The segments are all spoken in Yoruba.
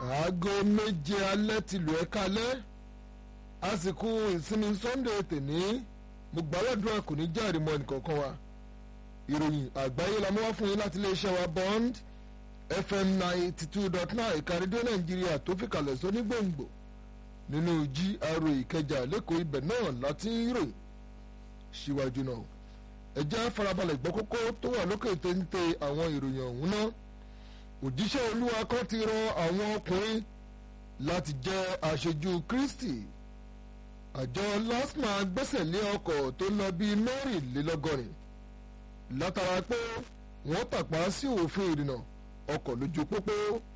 aago méje alẹ́ ti lù ẹ́ kalẹ́ àsìkò ìsinmi sunday tèní mo gbàládùn kò ní jáde mọ́ ẹnìkankan wa ìròyìn àgbáyé la mú wá fún yín láti iléeṣẹ́ wa bond fm ninety two dot nine ìka rédíò nàìjíríà tó fi kalẹ̀ sóní gbòǹgbò nínú gra ìkẹjà lẹ́kọ̀ọ́ ibẹ̀ náà láti ń ròyìn síwájú náà ẹ jẹ́ farabalẹ̀ gbọ́ kókó tó wà lókè téńté àwọn ìròyìn ọ̀hún náà òjíṣẹ́ olúwa kan ti rọ àwọn ọkùnrin láti jẹ́ aṣojú kristi àjọ lasma gbẹ́sẹ̀ lé ọkọ̀ tó lọ bíi mẹ́rìnlélọ́gọ́rin látara pé wọ́n tàpá sí òfin ìrìnnà ọkọ̀ lójú pópó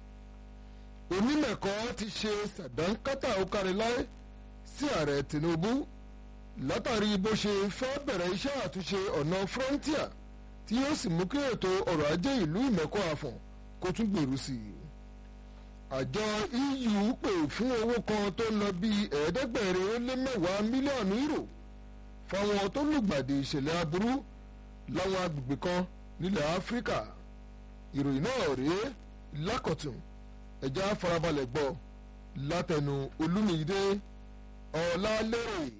onímẹ̀kọ́ ti ṣe sàdánkátà ókáriláì sí ààrẹ tinubu látàrí bó ṣe fẹ́ bẹ̀rẹ̀ iṣẹ́ àtúnṣe ọ̀nà frontier tí yóò sì mú kí ètò ọrọ̀ ajé ìlú ìmẹ̀kọ́ àfọ̀n kó tún gbèrú sí i àjọ eu pè fún owó kan tó ń lọ bíi ẹ̀ẹ́dẹ́gbẹ̀rin ó lé mẹ́wàá mílíọ̀nù euro fáwọn tó lùgbàdì ìṣẹ̀lẹ̀ aburú láwọn agbègbè kan nílẹ̀ áfíríkà ìròyìn náà rèé lákọ̀tún ẹ̀já farabalẹ̀ gbọ́ látẹnu olúmídé ọ̀làlérè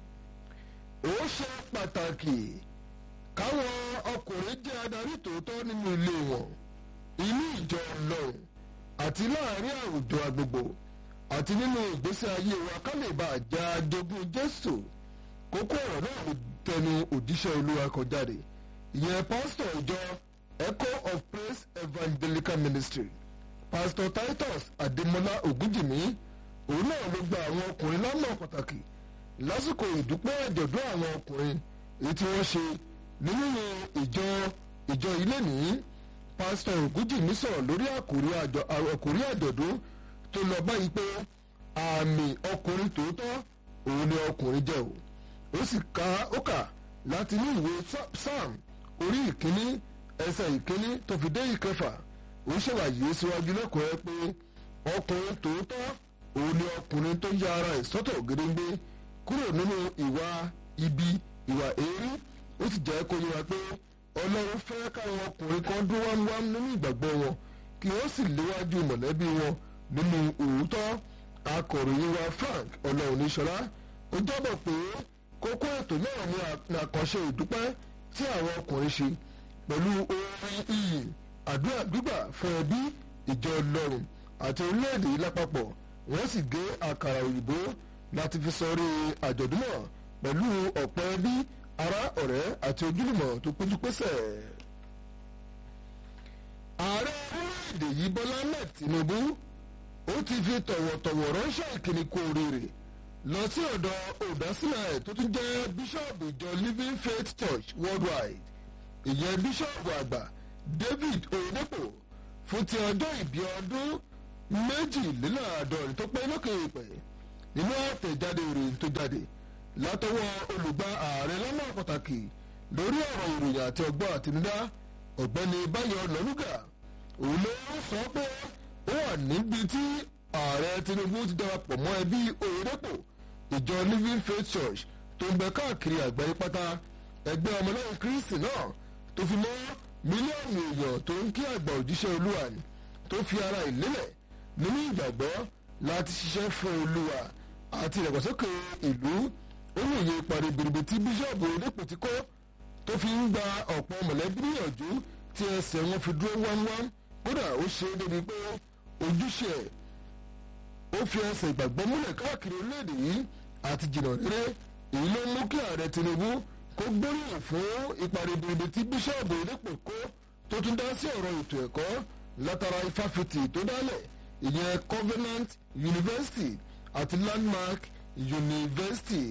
ó ṣe pàtàkì káwọn ọkùnrin jẹ́ adarí tòótọ́ nínú ilé wọn inú ìjọ ọlọ́run àti láàrin àwùjọ agbègbè àti nínú ìgbésí ayé wa ká lè bá àjà jogún jésù kókó ọ̀rọ̀ náà ló tẹnu òjíṣẹ́ olúwa kan jáde ìyẹn pásítọ̀ ìjọ echo of praise evangelical ministry pásítọ̀ titus adémọlá ògúnjìmí òun náà ló gba àwọn ọkùnrin lọ́nà pàtàkì lásìkò ìdúpẹ́ àjọ̀dún àwọn ọkùnrin èyí tí wọ́n ṣe nínú ìjọ ìjọ ilé nìyí pásítọ̀ ògúnjìmí sọ̀rọ̀ lórí àkórí àjọ̀dún tó lọ báyìí pé àmì ọkùnrin tòótọ́ òun ni ọkùnrin jẹ́ o ó sì ká ó kà láti ní ìwé psalm orí ìkíní ẹsẹ̀ ìkíní tó fi dé ìkẹfà ó ṣèwàyé síwájú lẹ́kọ̀ọ́ pé ọkùnrin tòótọ́ òun ni ọkùnrin tó yá ara ẹ̀ sọ́tọ̀ gédéńgbé kúrò nínú ìwà ibi ìwà èérí ó sì jẹ́ kó yẹra pé ọlọ́run fẹ́ káwọn ọkùnrin kan dún wámúwámú nínú ìgbàgbọ́ wọn kí wọ́n sì léwájú mọ̀lẹ́bí wọn nínú òótọ́ akọ̀ròyìn wa frank ọlọ́run níṣọlá ó jábọ̀ pé kókó ètò náà ní àkànṣe ìdúpẹ́ tí àwọn ọkùnrin ṣe pẹ̀lú orin iyì àdúrà gbígbà fún ẹbí ìjọ ọlọ́run àti orílẹ̀-èdè yìí lápapọ̀ wọ́n sì gé àkàrà òyìnbó láti fi sọrí àjọ̀dún náà pẹ̀lú ọ̀pọ̀ ẹbí ará ọ̀rẹ́ àti ojúlùmọ̀ tó péjú pésẹ̀. ààrẹ orílẹ̀-èdè yìí bọ́lá ahmed tinubu ó ti fi tọ̀wọ̀tọ̀wọ̀ ránṣẹ́ ìkíni kú oríire lọ sí ọ̀dọ̀ olùdásílẹ̀ tó tún jẹ́ bíṣọ̀bù ìjọ living faith church worldwide ìyẹn bíṣọ̀bù àgbà david oyedepo fún ti ọjọ́ ìbí ọdún méjìléláàádọ́rin tó pé lókè ìpẹ́ nínú àtẹ̀jáde ìròyìn tó jáde látọwọ́ olùgbà ààrẹ lọ́nà pàtàkì lórí ọ̀rọ̀ ìròyìn àti ọgbọ́n àtinúdá ọ̀gbẹ́ni báyọ̀ lọ́lúgà òun ló sọ pé ó wà níbi tí ààrẹ tinubu ti darapọ̀ mọ́ ẹbí òyìnbó ìjọ living faith church tó ń bẹ káàkiri àgbáyé pátá ẹgbẹ́ ọmọlẹ́yìn kristi náà tó fi mọ́ mílíọ̀nù èèyàn tó ń kí àgbà òjíṣẹ́ olúwa ni tó fi ara ìlélẹ̀ nínú ìgbàgbọ́ láti ṣiṣẹ́ fún olúwa àti ìdàgbàsókè ìlú olóye parí biribi tí bíṣọ̀bù onípò ti kọ́ tó fi ń gba ọ̀pọ̀ mọ̀lẹ́bí níyànjú tí ẹsẹ̀ wọn fi dúró wámúwám kódà ó ṣe é débi pé ojúṣe ẹ̀ ó fi ẹsẹ̀ ìgbàgbọ́ múlẹ̀ káàkiri orílẹ̀-èdè yìí àti jìnnà rere èyí ló mú kí ààrẹ tinubu kó gbóríyìn fún ipa ribiribi tí bíṣọ̀bù onípò kó tó tún dá sí ọ̀rọ̀ ètò ẹ̀kọ́ látara ifáfitì tó dálẹ̀ ìyẹn covenant university àti landmark university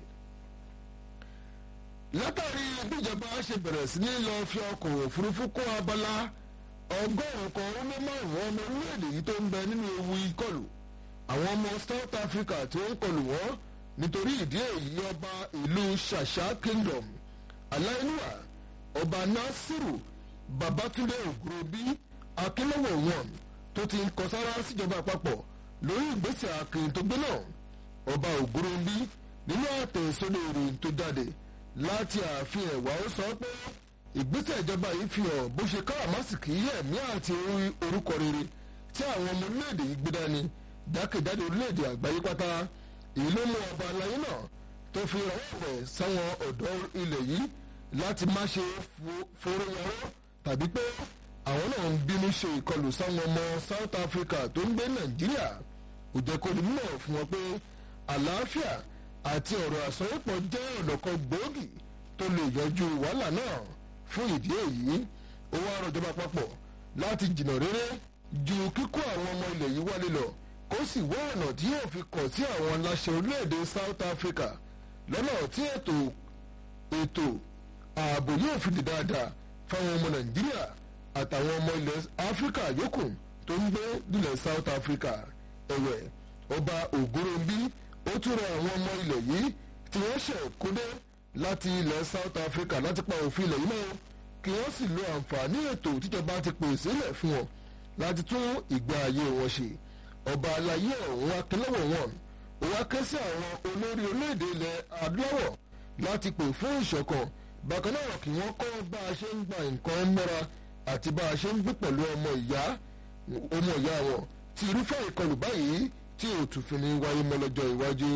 látàrí bíjọba ṣe bẹ̀rẹ̀ sí ní lọ fi ọkọ̀ òfurufú kó abala ọgọ́rùn-ún kan ó lé márùn-ún ọmọ orílẹ̀-èdè yìí tó ń bẹ nínú ewu ìkọlù àwọn ọmọ south africa tí ó ń kọlù wọ́n nítorí ìdí èyí ọba ìlú ṣàṣà kingdom aláìníwà ọba nasiru babatunde ògùròbí akínlọ́wọ̀ wọn tó ti ń kọ sára síjọba àpapọ̀ lórí ìgbésẹ̀ akin tó gbé náà ọba ògùròbí nínú àtẹ̀sọ́lẹ̀ ìròyìn tó jáde láti ààfin ẹ̀wà ó sọ pé ìgbésẹ̀ ìjọba yìí fi hàn bó ṣe káràmásìkì ẹ̀mí àti orúkọ rere tí àwọn ọmọ orílẹ̀-èdè yìí gbé dání jákèjádò orílẹ̀-èdè àgbáyé pátá èyí ló mú ọba aláyé náà tó fi rọwọ́ rẹ̀ sáwọn ọ̀dọ́ ilẹ̀ yìí láti má ṣe foró yọrọ́ tàbí pé àwọn náà ń bínú ṣe ìkọlù sáwọn ọmọ South Africa tó ń gbé Nàìjíríà kò jẹ́ kó di mímọ̀ fún wọn pé àlàáfíà àti ọ̀rọ̀ àsọyépọ̀ jẹ́ ọ̀nà kan gbòógì tó lè yọjú wàhálà náà fún ìdí èyí ó wá rọjọba papọ̀ láti jìnnà rere ju kíkó àwọn ọmọ ilẹ̀ yìí wálé lọ kó sì wá ọ̀nà tí yóò fi kàn sí àwọn aláṣẹ orílẹ̀-èdè South Africa lọ́nà tí ètò ètò ààbò yóò fi di dáadáa fáwọn ọmọ Nàìjíríà àtàwọn ọmọ ilẹ̀ Áfíríkà yòókù tó ń gbé nílẹ̀ South Africa ẹ̀wẹ̀ ọba Ògúnròmbí ó tún rọ àwọn ọmọ ilẹ̀ yìí tí wọ́n ṣẹ̀ kódé láti ilẹ̀ South Africa láti pa òfin ilẹ̀ yìí náà kí wọ́n sì lo àǹfààní ètò tíjọba ti pèsè lẹ̀ fún wọn láti tún ìgbé ayé wọn ṣe ọba alayé ọ̀hún akínlọ́wọ̀ wọn ó wá ké sí àwọn olórí orílẹ̀-èdè ilẹ̀ adúláwọ̀ láti pè fún ìṣọ̀kan bákan náà kí wọ́n kọ́ bá a ṣe ń gba nǹkan mọ́ra àti bá a ṣe ń gbé pẹ̀lú ọmọ ìyá ọmọ ìyá wọn tí irúfẹ́ ìkọlù báyìí tí òtúnfin ní wáyé mọ́ lọ́jọ́ iwájú.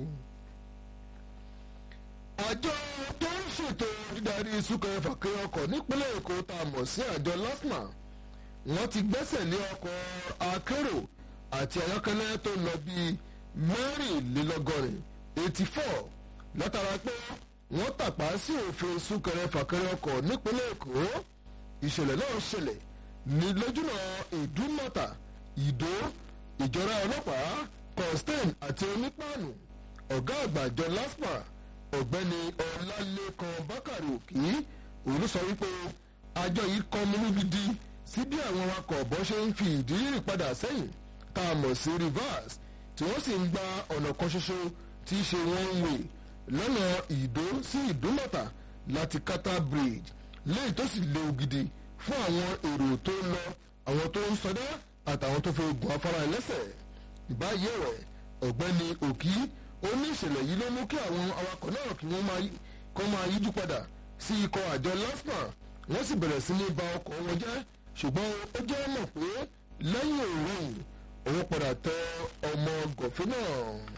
àjọ tó ń ṣètò dídarí súnkẹrẹ fàkẹrẹ ọkọ̀ nípínlẹ̀ èkó tá a mọ̀ sí àjọ lasma wọ́n ti gbẹ́sẹ̀ lé ọkọ̀ akérò àti ayọ́kẹ́lẹ́ tó lọ bíi mẹ́rìnlélọ́gọ́rin eighty four látara pé wọ́n tàpá sí òfin súnkẹrẹ fàkẹrẹ ọkọ̀ nípínlẹ̀ èkó ìṣẹ̀lẹ̀ náà ṣẹlẹ̀ ní lójúnà ìdúmọ̀tà ìdó ìjọra ọlọ́pàá constain àti onípàánù ọ̀gá àgbà àjọ lasma ọ̀gbẹ́ni ọlálékan bákàrẹ̀ òkì òun sọ wípé àjọ yìí kọ́ mímú gidi sí bí àwọn awakọ̀ bọ́ ṣe ń fi ìdí rìn padà sẹ́yìn tá a mọ̀ sí reverse tí wọ́n sì ń gba ọ̀nà kan ṣoṣo tí í ṣe one way lọ́nà ìdó sí ìdúmọ̀tà láti kata bridge léyìí tó sì léwu gidi fún àwọn èrò tó ń lọ àwọn tó ń sọdá àtàwọn tó fẹ́ gun afárá ẹlẹ́sẹ̀ ìbáyé rẹ̀ ọ̀gbẹ́ni òkì ó ní ìṣẹ̀lẹ̀ yìí ló mú kí àwọn awakọ̀ náà kí wọ́n máa yíjú padà sí ikọ̀ àjọ lasma wọ́n sì bẹ̀rẹ̀ sí ní ba ọkọ̀ wọn jẹ́ ṣùgbọ́n ó jẹ́ mọ̀ pé lẹ́yìn òórùn òun padà tẹ ọmọ gọ̀fẹ́ náà.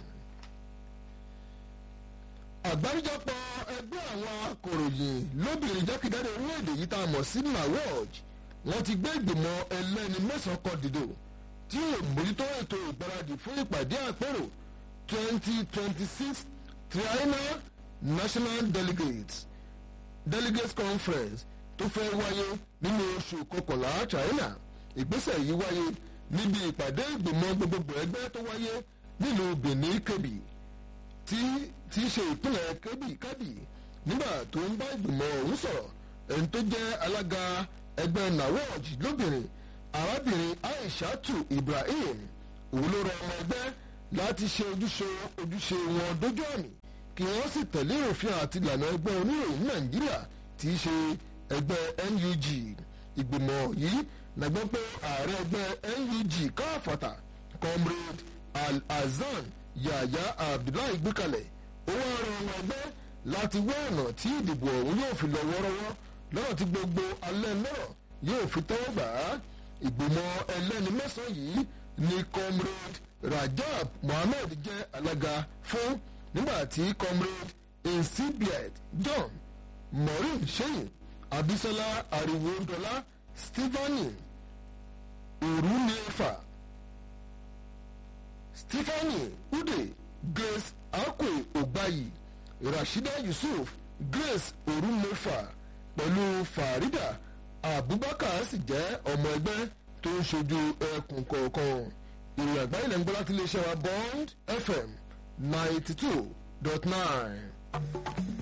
àgbáríjọpọ̀ ẹgbẹ́ àwọn akọ̀ròyìn lóbìnrin jákèjádò orílẹ̀-èdè yìí tá a mọ̀ sí nawoj wọ́n ti gbé ìgbìmọ̀ ẹlẹ́ni mẹ́sàn-án kan dìde tí yóò mójútó ètò ìgbáradì fún ìpàdé àpérò twenty twenty six triennial national delegates delegates conference tó fẹ́ wáyé nínú oṣù kọkànlá china ìgbésẹ̀ yìí wáyé níbi ìpàdé ìgbìmọ̀ gbogbogbò ẹgbẹ́ tó wáyé nílùú benin kebbi tí tí í ṣe ìpínlẹ̀ kebbi kebbi nígbà tó ń bá ìgbìmọ̀ ọ̀hún sọ̀rọ̀ ẹni tó jẹ́ alága ẹgbẹ́ nawoj lóbìnrin arábìnrin aishatu ibrahim òun ló rọ ọmọ ẹgbẹ́ láti ṣe ojúṣe ojúṣe wọn dójú àmì kí wọ́n sì tẹ̀lé òfin àti ìlànà ẹgbẹ́ oníròyìn nàìjíríà tí í ṣe ẹgbẹ́ NUG ìgbìmọ̀ yìí nàgbọ́ pé ààrẹ ẹgbẹ́ NUG káfàtà comrade Al-Hasan Yahya Abdullahi gbékalẹ̀ ó wá rọ ọmọ ẹgbẹ́ láti wá ọ̀nà tí ìdìbò ọ̀hún yóò fi lọ wọ́rọ́wọ́ lọ́nà tí gbogbo alẹ́ lọ́rọ̀ yóò fi tẹ́wọ́ gbà á ìgbìmọ̀ ẹlẹ́ni mẹ́sàn-án yìí ni comrade Rajab Mohammed jẹ́ alága fún nígbà tí comrade insibiet John Maureen Sheyin abisola ariwodola stephanie orunefa stephanie ude grace akwe ogbayi rashida yusuf grace orunefa pẹ̀lú farida abubakar sì jẹ́ ọmọ ẹgbẹ́ tó ń ṣojú ẹkùn kọ̀ọ̀kan ìròyìn àgbáyé lẹ́nu gbọ́dọ̀ tí iléeṣẹ́ wa bond fm ninety two dot nine.